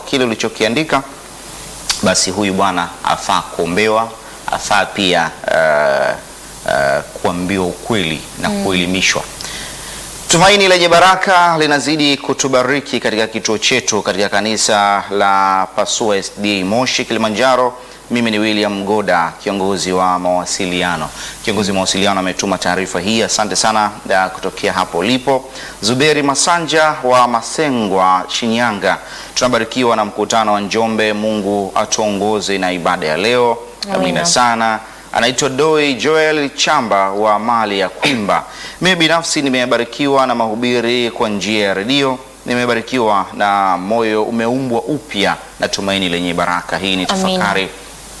kile ulichokiandika, basi huyu bwana afaa kuombewa, afaa pia uh, uh, kuambiwa ukweli na kuelimishwa. Tumaini lenye baraka linazidi kutubariki katika kituo chetu katika kanisa la Pasua SDA Moshi Kilimanjaro. Mimi ni William Goda, kiongozi wa mawasiliano. Kiongozi wa mawasiliano ametuma taarifa hii, asante sana da kutokea hapo ulipo. Zuberi Masanja wa Masengwa, Shinyanga, tunabarikiwa na mkutano wa Njombe. Mungu atuongoze na ibada ya leo, amina Amina. sana. Anaitwa Doi Joel Chamba wa mali ya Kwimba. Mimi binafsi nimebarikiwa na mahubiri kwa njia ya redio, nimebarikiwa na moyo umeumbwa upya na tumaini lenye baraka. Hii ni Amina. tafakari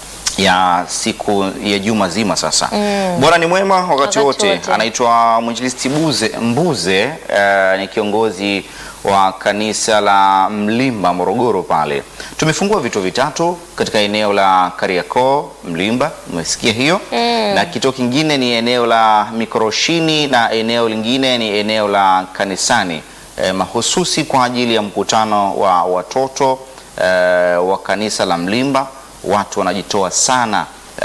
ya siku ya juma zima sasa. Bwana ni mwema wakati, Wakati wote. wote. Anaitwa mwinjilisti Buze Mbuze, eh, ni kiongozi wa kanisa la Mlimba Morogoro pale. Tumefungua vituo vitatu katika eneo la Kariakoo Mlimba, umesikia hiyo na kituo kingine ni eneo la Mikoroshini na eneo lingine ni eneo la kanisani eh, mahususi kwa ajili ya mkutano wa watoto eh, wa kanisa la Mlimba. Watu wanajitoa sana.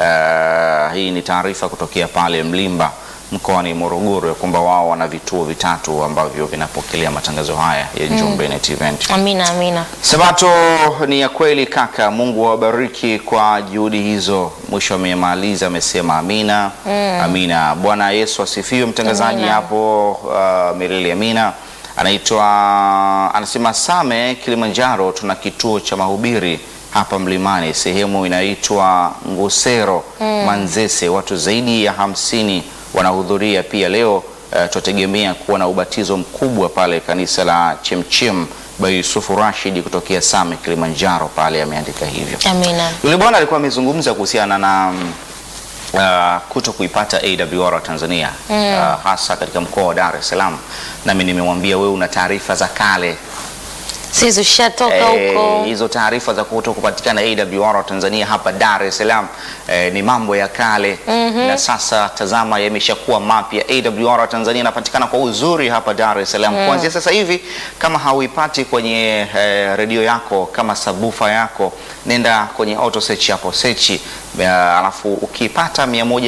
Eh, hii ni taarifa kutokea pale Mlimba mkoani Morogoro ya kwamba wao wana vituo vitatu ambavyo vinapokelea matangazo haya ya Njombe Net Event. Amina, amina. Sabato ni ya kweli kaka, Mungu awabariki kwa juhudi hizo. Mwisho amemaliza amesema amina, amina. Bwana Yesu asifiwe. Mtangazaji Amina. hapo uh, milele amina. Anaitwa anasema Same Kilimanjaro, tuna kituo cha mahubiri hapa mlimani, sehemu inaitwa Ngusero Manzese. Watu zaidi ya hamsini wanahudhuria pia leo. Uh, tutategemea kuwa na ubatizo mkubwa pale kanisa la Chemchem by Yusufu Rashid kutokea Same Kilimanjaro pale, ameandika hivyo. Amina. Yule bwana alikuwa amezungumza kuhusiana na mm, uh, kuto kuipata AWR Tanzania uh, hasa katika mkoa wa Dar es Salaam, nami nimemwambia wewe una taarifa za kale Sisi ushatoka Eh, huko. hizo taarifa za kuto kupatikana AWR Tanzania hapa Dar es Salaam eh, ni mambo ya kale na sasa tazama, yameshakuwa mapya. AWR Tanzania inapatikana kwa uzuri hapa Dar es Salaam kuanzia sasa hivi. Kama hauipati kwenye eh, redio yako kama sabufa yako, nenda kwenye auto search hapo search, eh, alafu ukipata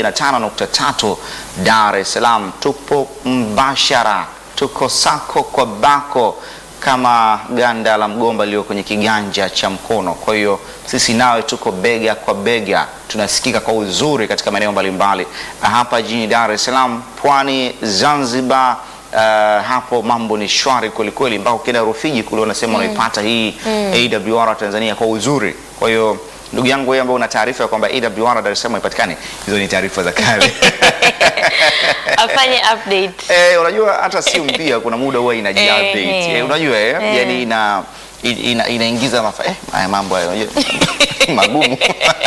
105.3 Dar es Salaam, tupo mbashara, tuko sako kwa bako kama ganda la mgomba lilio kwenye kiganja cha mkono. Kwa hiyo sisi nawe tuko bega kwa bega, tunasikika kwa uzuri katika maeneo mbalimbali hapa jijini Dar es Salaam, Pwani, Zanzibar. Uh, hapo mambo ni shwari kwelikweli, mpaka ukienda Rufiji kule unasema unaipata hii AWR Tanzania kwa uzuri. Kwa hiyo ndugu yangu wewe ambao una taarifa ya kwamba AWR Dar es Salaam haipatikani, hizo ni taarifa za kale. Afanye update. Eh, unajua hata simu pia kuna muda huwa ina Eh, update. eh. Eh, unajua eh, Eh. yani ina ina- inaingiza mafa eh, haya mambo haya unajua magumu.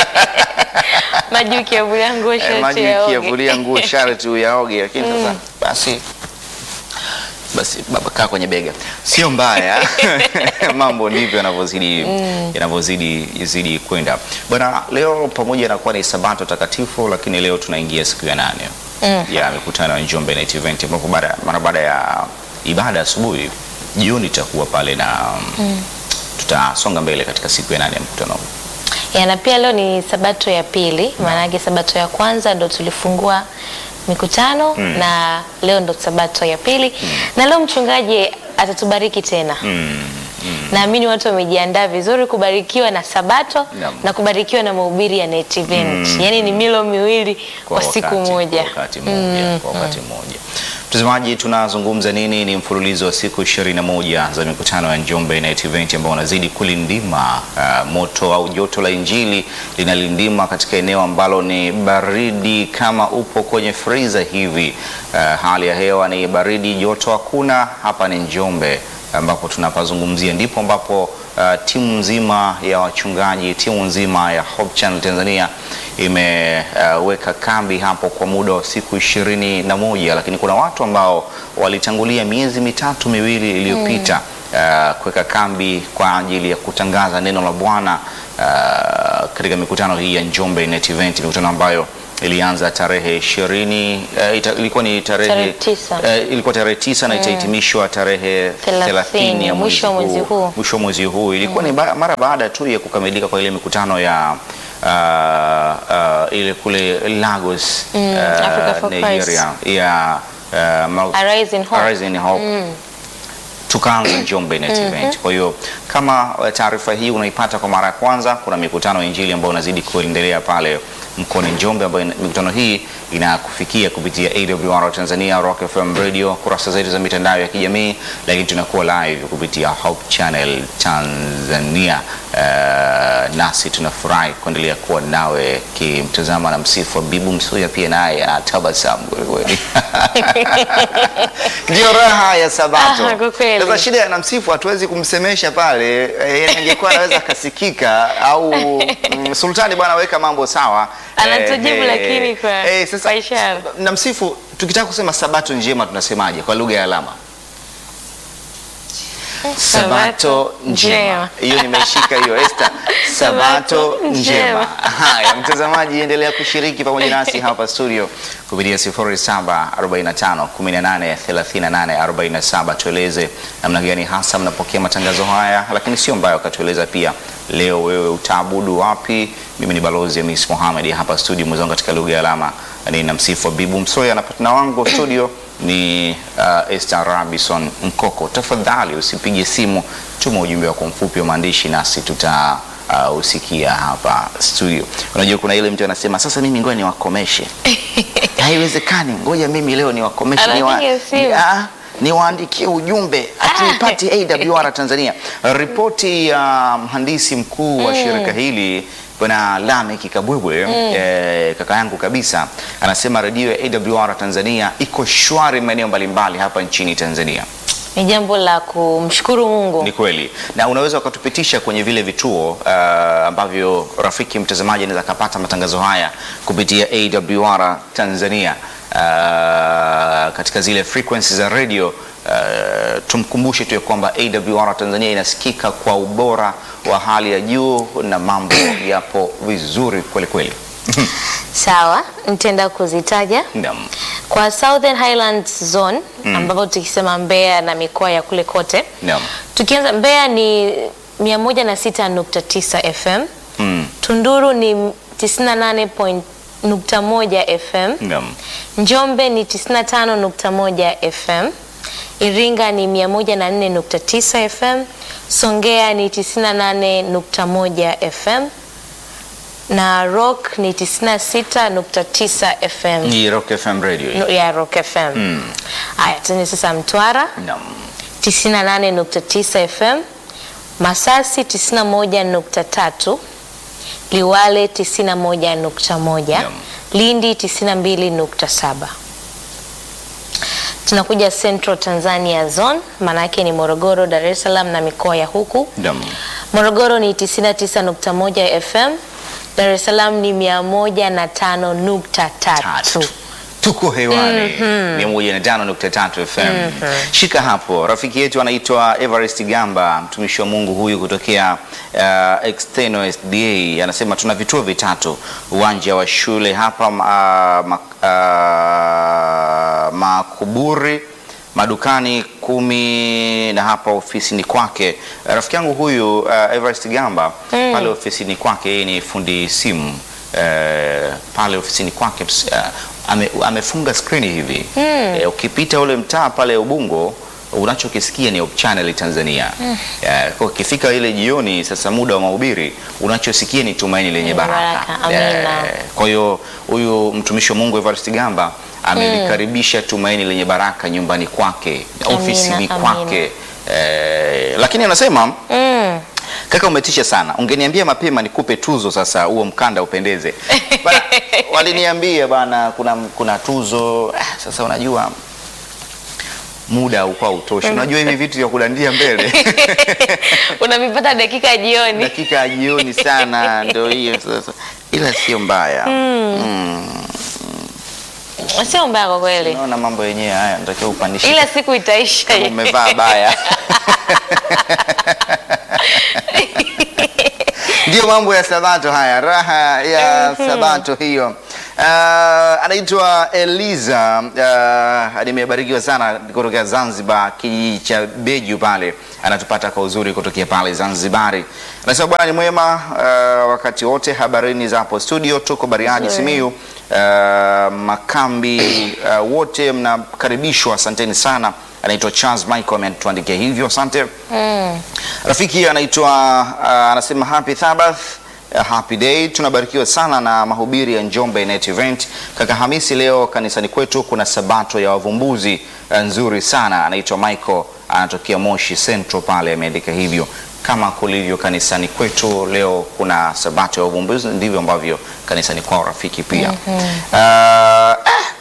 Maji ukiavulia nguo Eh, shati maji yaoge. ukiyavulia nguo sharti uyaoge, lakini sasa basi basi baba kaa kwenye bega, sio mbaya. Mambo ndivyo yanavyozidi yanavyozidi zidi kwenda bwana. Leo pamoja na kuwa ni sabato takatifu, lakini leo tunaingia siku ya nane ya mikutano ya Njombe Night Event, ambapo baada mara baada ya ibada asubuhi, jioni itakuwa pale na tutasonga mbele katika siku ya nane ya mkutano huu. Ya, na pia leo ni sabato ya pili, maanake sabato ya kwanza ndo tulifungua mikutano na leo ndo sabato ya pili na leo mchungaji atatubariki tena. Naamini watu wamejiandaa vizuri kubarikiwa na sabato Naam. na kubarikiwa na mahubiri ya Net Event. Yaani ni milo miwili kwa, siku wakati- moja. Kwa wakati mmoja, kwa wakati mmoja. Mtazamaji, tunazungumza nini? Ni mfululizo wa siku 21 za mikutano ya Njombe Night Event ambao unazidi kulindima uh, moto au joto la Injili linalindima katika eneo ambalo ni baridi kama upo kwenye freezer hivi. Uh, hali ya hewa ni baridi, joto hakuna. Hapa ni Njombe ambapo tunapazungumzia, ndipo ambapo uh, timu nzima ya wachungaji, timu nzima ya Hope Channel Tanzania imeweka kambi hapo kwa muda wa siku ishirini na moja, lakini kuna watu ambao walitangulia miezi mitatu miwili iliyopita uh, kuweka kambi kwa ajili ya kutangaza neno la Bwana uh, katika mikutano hii ya Njombe Net Event, mikutano ambayo ilianza tarehe ishirini eh, ita- ilikuwa ni tarehe Tarehe tisa. eh, ilikuwa tarehe tisa na itahitimishwa tarehe Thelathini, thelathini ya mwisho wa mwezi huu. mwisho wa mwezi huu ilikuwa ni ba- mara baada tu ya kukamilika kwa ile mikutano ya uh, uh, ile kule Lagos Mm, uh, Africa for Nigeria ya uh, Mount- Arise in Hope. Arise in Hope. Tukaanza Njombe Net Event. Kwa hiyo kama uh, taarifa hii unaipata kwa mara ya kwanza, kuna mikutano ya Injili ambayo inazidi kuendelea pale mkoani Njombe, ambayo ina- mikutano hii inakufikia kupitia AWR Tanzania, Rock FM Radio, kurasa zetu za mitandao ya kijamii, lakini tunakuwa live kupitia Hope Channel Tanzania. Uh, nasi tunafurahi kuendelea kuwa nawe kimtazama na msifu wa Bibu Msuya, pia naye anatabasamu kwelikweli. Ndio raha ya Sabato. Ah, kwa kweli. Sasa shida ya namsifu hatuwezi kumsemesha pale, eh, angekuwa anaweza akasikika au mm, Sultani bwana weka mambo sawa. Anatujibu lakini kwa- sasa kwa ishara. namsifu tukitaka kusema Sabato njema tunasemaje kwa lugha ya alama? Sabato njema. njema. Hiyo nimeshika hiyo Esther. Sabato Sabato njema. njema. Haya, mtazamaji, endelea kushiriki pamoja nasi hapa studio kupitia 0745 18 38 47. Tueleze namna gani hasa mnapokea matangazo haya, lakini sio mbaya ukatueleza pia leo wewe utaabudu wapi. Mimi ni balozi Hamis Mohamed hapa studio, mwenzangu katika lugha ya alama ni namsifu Bibu Msoya na partner wangu studio ni uh, Esther Robinson Nkoko. Tafadhali usipige simu, tuma ujumbe wako mfupi wa maandishi nasi tuta uh, usikia hapa studio. Unajua kuna ile mtu anasema sasa mimi ngoja niwakomeshe. Haiwezekani, ngoja mimi leo niwakomeshe Anapiga simu. Ah, niwaandikie ujumbe atunipati AWR Tanzania. Ripoti ya mhandisi mkuu wa shirika hili Bwana Lameck Kabwebwe eh, kaka yangu kabisa anasema redio ya AWR Tanzania iko shwari maeneo mbalimbali hapa nchini Tanzania. Ni jambo la kumshukuru Mungu. Ni kweli, na unaweza ukatupitisha kwenye vile vituo uh, ambavyo rafiki mtazamaji anaweza akapata matangazo haya kupitia AWR Tanzania uh, katika zile frequency za radio. Uh, tumkumbushe tu ya kwamba AWR Tanzania inasikika kwa ubora wa hali ya juu na mambo yapo vizuri kweli kweli. Sawa, nitaenda kuzitaja Naam. kwa Southern Highlands Zone ambapo tukisema Mbeya na mikoa ya kule kote Naam. tukianza Mbeya ni 106.9 FM, Mm. Tunduru ni 98.1 FM, Naam. Njombe ni 95.1 FM, Iringa ni 104.9 FM, Songea ni 98.1 FM na Rock ni 96.9 FM Ni Rock FM radio. hii. No, ya Rock FM. Haya, tuende sasa Mtwara Naam. 98.9 FM, Masasi 91.3, Liwale 91.1, Naam. Lindi 92.7. Tunakuja Central Tanzania Zone, maana yake ni Morogoro, Dar es Salaam na mikoa ya huku. Naam. Morogoro ni 99.1 FM, Dar es Salaam ni 105.3. tatu tuko hewani mia moja na tano nukta tatu FM. Shika hapo, rafiki yetu anaitwa Everest Gamba, mtumishi wa Mungu huyu kutokea uh, External SDA anasema tuna vituo vitatu, uwanja wa shule hapa uh, ma, uh, Makuburi madukani kumi na hapa ofisini kwake. Rafiki yangu huyu uh, Everest Gamba pale ofisini kwake, yeye ni fundi simu eh, pale ofisini kwake ps- eh, ame, amefunga skrini hivi eh, ukipita ule mtaa pale Ubungo unachokisikia ni Hope Channel Tanzania. Eh, kwa ukifika ile jioni sasa muda wa mahubiri unachosikia ni tumaini lenye Lenye baraka. baraka. Amina. kwa hiyo huyu mtumishi wa Mungu Evarist Gamba amelikaribisha tumaini lenye baraka nyumbani kwake, Amina, ofisini amina. kwake. Eh, lakini anasema Mm. Kaka, umetisha sana. Ungeniambia mapema nikupe tuzo sasa, huo mkanda upendeze. Bana, waliniambia bana, kuna, kuna tuzo. Ah, Sasa unajua muda haukuwa utoshi. Unajua hivi vitu vya kudandia mbele Unavipata dakika ya jioni. dakika ya jioni sana, ndio hiyo sasa, ila sio mbaya. Sio mbaya kwa kweli, Naona mambo yenyewe haya, natakiwa upandishe ila siku itaisha. kama umevaa baya Ndiyo mambo ya Sabato haya, raha ya Sabato hiyo. Uh, anaitwa Eliza. Uh, nimebarikiwa sana kutoka Zanzibar, kijiji cha Beju pale, anatupata kwa uzuri kutokea pale Zanzibari. Anasema bwana ni mwema uh, wakati wote. Habarini za hapo studio, tuko Bariadi Nzuri. Simiyu. Uh, makambi uh, wote mnakaribishwa, asanteni sana. Anaitwa Charles Michael ametuandikia hivyo, asante. Mm. Rafiki anaitwa uh, anasema happy Sabbath uh, happy day. Tunabarikiwa sana na mahubiri ya Njombe Net Event. Kaka Hamisi, leo kanisani kwetu kuna sabato ya wavumbuzi uh, nzuri sana. Anaitwa Michael anatokea Moshi Central pale, ameandika hivyo. Kama kulivyo kanisani kwetu leo kuna sabato ya wavumbuzi, ndivyo ambavyo kanisani kwao rafiki pia. uh, ah,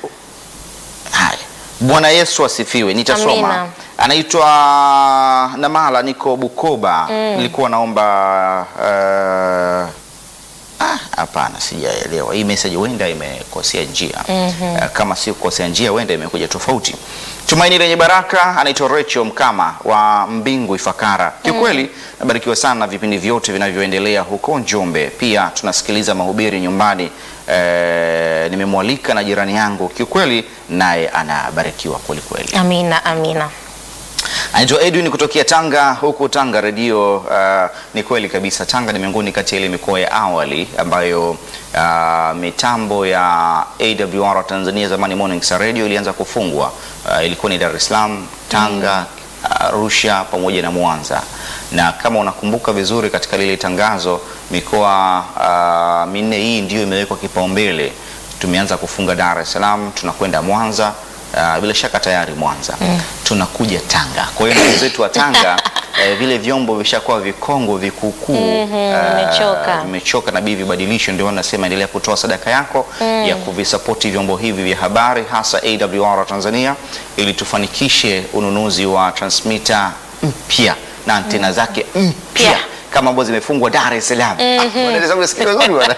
haya. Bwana Yesu asifiwe. Nitasoma Amina. anaitwa Namala, niko Bukoba. Nilikuwa naomba uh, ah, hapana, sijaelewa hii message, huenda imekosea njia uh, kama si kukosea njia, huenda imekuja tofauti. Tumaini lenye baraka, anaitwa Rachel Mkama wa Mbingu Ifakara. Kiukweli nabarikiwa sana na vipindi vyote vinavyoendelea huko Njombe. Pia tunasikiliza mahubiri nyumbani. Eh, nimemwalika na jirani yangu, kiukweli naye anabarikiwa kweli kweli. Amina, amina. Anaitwa Edwin kutokea Tanga. Huku Tanga redio uh, ni kweli kabisa, Tanga ni miongoni kati ya ile mikoa ya awali ambayo uh, mitambo ya AWR Tanzania zamani Morning Star Radio ilianza kufungwa. Uh, ilikuwa ni Dar es Salaam, Tanga, Arusha pamoja na Mwanza, na kama unakumbuka vizuri katika lile tangazo mikoa uh, minne hii ndiyo imewekwa kipaumbele. Tumeanza kufunga Dar es Salaam, tunakwenda Mwanza Uh, bila shaka tayari Mwanza tunakuja Tanga. Kwa hiyo ndugu zetu wa Tanga eh, vile vyombo vishakuwa vikongwe vikukuu Mhm, eh, vimechoka. vimechoka na bii vibadilisho. Ndio nasema endelea kutoa sadaka yako ya kuvisapoti vyombo hivi vya habari hasa AWR Tanzania ili tufanikishe ununuzi wa transmitter mpya na antena zake mpya Pia. kama ambazo zimefungwa Dar es Salaam. Ah, wanaweza kusikia vizuri bwana.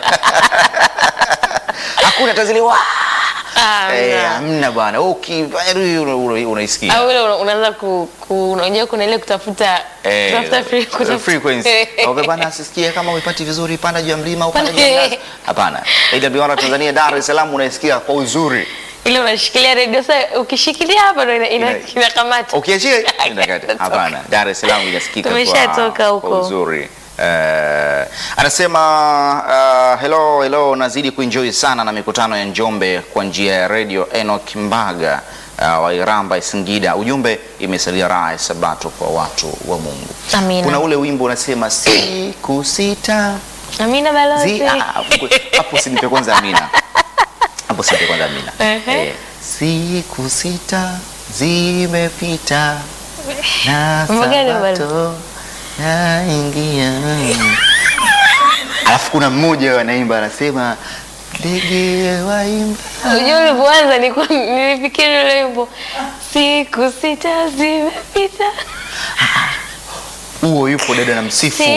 Hakuna taziliwa Ah, Eh, amina. hamna bwana. Ukifanya tu hiyo una- una- unaisikia. Au ile una- unaanza ku, ku unajua kuna ile kutafuta Eh, kutafuta free, kutafuta frequency. Okay, bwana asisikie kama uipati vizuri, panda juu ya mlima au panda juu ya ngazi. Hapana. AWR Tanzania Dar es Salaam unaisikia kwa uzuri. ile unashikilia redio sasa, ukishikilia hapa ndo ina- ina- Ina- inakamata. Ukiachia inakata. Hapana. Dar es Salaam inasikika kwa, Tumeshatoka huko. kwa uzuri. Eh, anasema uh, hello hello, nazidi kuenjoy sana na mikutano ya Njombe kwa njia ya radio. Enoch Mbaga uh, wa Iramba Singida, ujumbe imesalia raha ya Sabato kwa watu wa Mungu. Amina. Kuna ule wimbo unasema siku sita Amina balozi. zi ah, hapo- hapo sinipe kwanza Amina, hapo sinipe kwanza Amina. Ehe. Eh, siku sita zimepita na Wimbo gani bwana? Sabato yaingia. Alafu kuna mmoja anaimba anasema ndege waimba Unajua ulivyoanza nilikuwa nilifikiri ule wimbo siku sita zimepita huo yupo dada na msifu